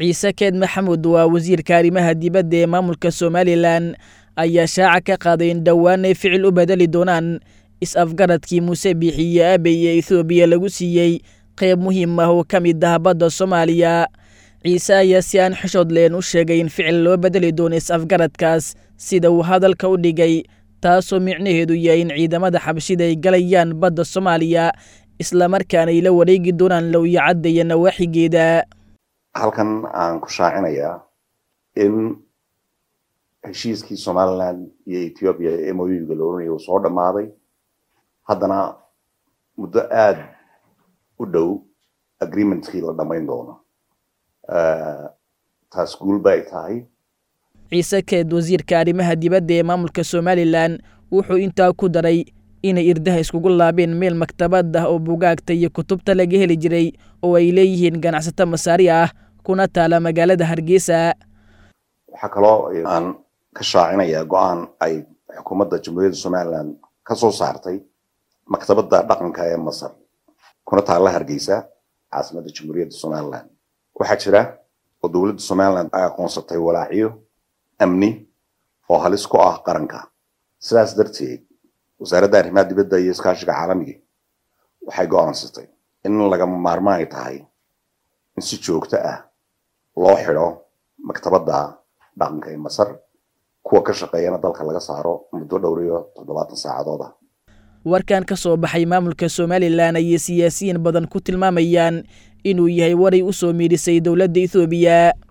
ciise keed maxamuud waa wasiirka arrimaha dibadda ee maamulka somalilan ayaa shaaca ka qaaday in dhowaan ay ficil u bedeli doonaan is-afgaradkii muuse biixi iyo aabey ee ethoobiya lagu siiyey qayb muhiim ah oo ka mid ah badda soomaaliya ciise ayaa si aan xishood leen u sheegay in ficil loo bedeli doono is-afgaradkaas sida uu hadalka u dhigay taasoo micnaheedu yahay in ciidamada xabashida ay galayaan badda soomaaliya islamarkaana ay la wareegi doonaan lowyacadda iyo nawaaxigeeda halkan aan ku shaacinayaa in heshiiskii somalilan iyo ethoobiya ee moyuga la oranaya uu soo dhammaaday haddana muddo aada u dhow agreementkii la dhammayn doono taas guulba ay tahay ciise keed wasiirka arrimaha dibadda ee maamulka somalilan wuxuu intaa ku daray inay irdaha iskugu laabeen meel maktabad ah oo bugaagta iyo kutubta laga heli jiray oo ay leeyihiin ganacsato masaari ah kuna taala magaalada hargeysa waxaa kaloo aan ka shaacinayaa go-aan ay xukuumadda jamhuuriyadda somalilan ka soo saartay maktabadda dhaqanka ee masar kuna taalla hargeysa caasimadda jamhuuriyadda somalilan waxaa jira oo dowladda somalilan ay aqoonsatay walaaciyo amni oo halis ku ah qaranka sidaas darteed wasaaradda arrimaha dibadda iyo iskaashiga caalamiga waxay go-aansatay in lagama maarmaan ay tahay in si joogto ah loo xidho maktabadda dhaqanka ee masar kuwa ka shaqeeyana dalka laga saaro muddo dhowr iyo toddobaatan saacadood ah warkan ka soo baxay maamulka somalilan ayay siyaasiyiin badan ku tilmaamayaan inuu yahay waray u soo miidhisay dowladda ethoobiya